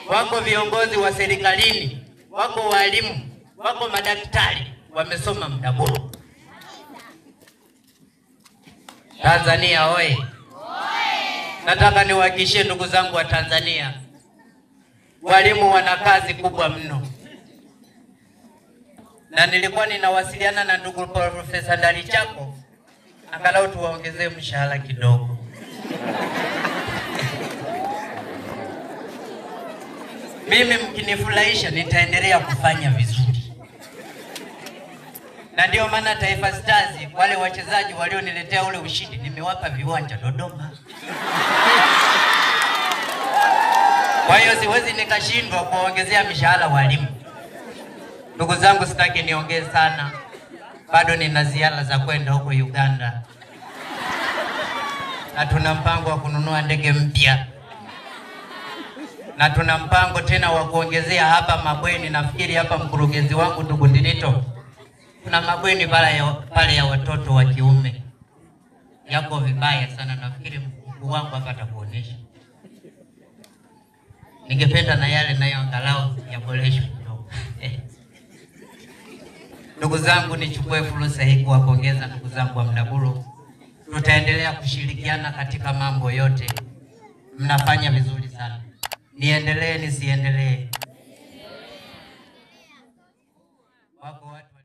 wako viongozi wa serikalini, wako walimu, wako madaktari wamesoma Mdaburu. Tanzania oye! Nataka niwahakikishie ndugu zangu wa Tanzania, walimu wana kazi kubwa mno, na nilikuwa ninawasiliana na ndugu Profesa Ndalichako angalau tuwaongezee mshahara kidogo. Mimi mkinifurahisha, nitaendelea kufanya vizuri, na ndio maana Taifa Stars wale wachezaji walioniletea ule ushindi nimewapa viwanja Dodoma. Kwa hiyo siwezi nikashindwa kuwaongezea mishahara walimu. Ndugu zangu, sitaki niongee sana, bado nina ziara za kwenda huko Uganda, na tuna mpango wa kununua ndege mpya, na tuna mpango tena wa kuongezea hapa mabweni. Nafikiri hapa mkurugenzi wangu ndugu Ndilito, kuna mabweni pale ya, pale ya watoto wa kiume yako vibaya sana. Nafikiri mkuu wangu hapa atakuonesha. Ningependa na yale nayo angalau yaboreshwe kidogo. Ndugu zangu, nichukue fursa hii kuwapongeza ndugu zangu wa Mdaburu. Tutaendelea kushirikiana katika mambo yote, mnafanya vizuri sana. Niendelee nisiendelee? Wako watu